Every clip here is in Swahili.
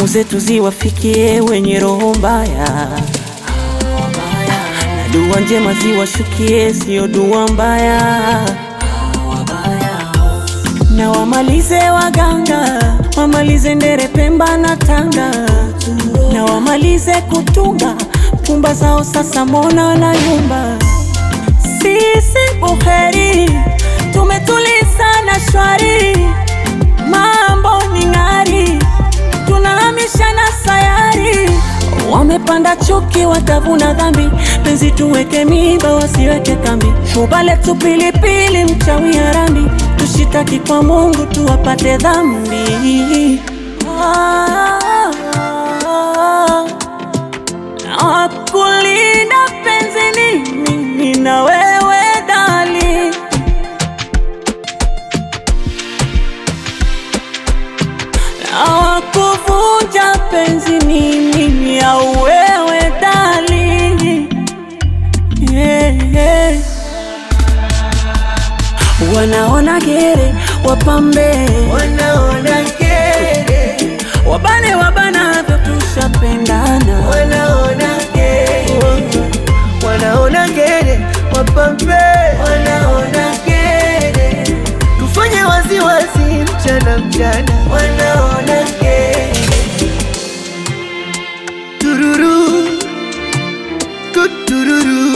zetu ziwafikie wenye roho mbaya, na dua njema ziwashukie, sio dua mbaya, na wamalize waganga, wamalize ndere Pemba na Tanga, na wamalize kutunga pumba zao, sasa mbona na yumba. Sisi buheri tumetuliza na shwari, mambo ni ng'ari, tunahamisha na sayari. Wamepanda chuki, watavuna dhambi, penzi tuweke miba, wasiweke kambi. Shuba letu pilipili, mchawi harambi, tushitaki kwa Mungu tuwapate dhambi. Ah, na kulinda penzi ni mimi na wewe dali, na kuvunja penzi ni mimi au wewe dali, yeah, yeah. Wanaona gere wapambe, Wanaona kere, wabane wabanavyo, tushapendana wanaona kere, wanaona kere, wapambe, wanaona kere, tufanye waziwazi mchana mchana, wanaona kere, tururu, tutururu,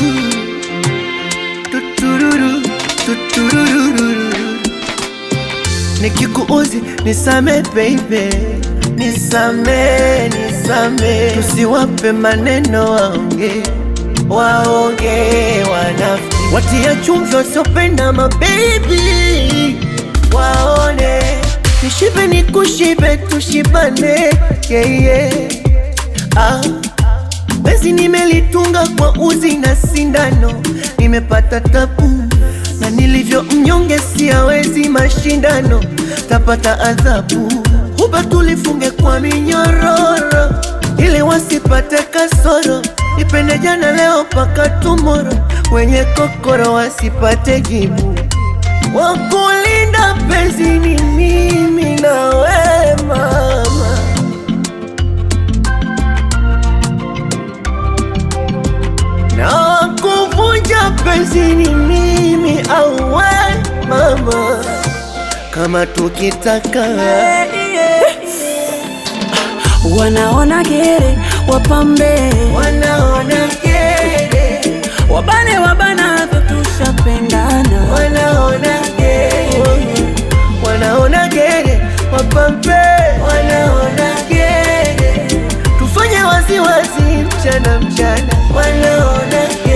tutururu, tutururu Nikikuuzi nisame baby, nisame, nisame, tusiwape maneno waonge, waonge wanafiki, watia chumvi wasiopenda mabebi, waone nishibe nikushibe, tushibane yeah, yeah. Ah. Bezi nimelitunga kwa uzi na sindano, nimepata tabu na nilivyo mnyonge, siawezi mashindano, tapata adhabu. Huba tulifunge kwa minyororo, ili wasipate kasoro, nipende jana leo paka tumoro, wenye kokoro wasipate jibu. Wakulinda penzi ni mimi na we mama na kuvunja penzi ni mimi au we mama, kama tukitaka wanaona gere wapambe, wanaona kere, wabane wabanavyo, tushapendana wanaona kere, wanaona kere, wapambe, wanaona kere, tufanye waziwazi mchana mchana, wanaona kere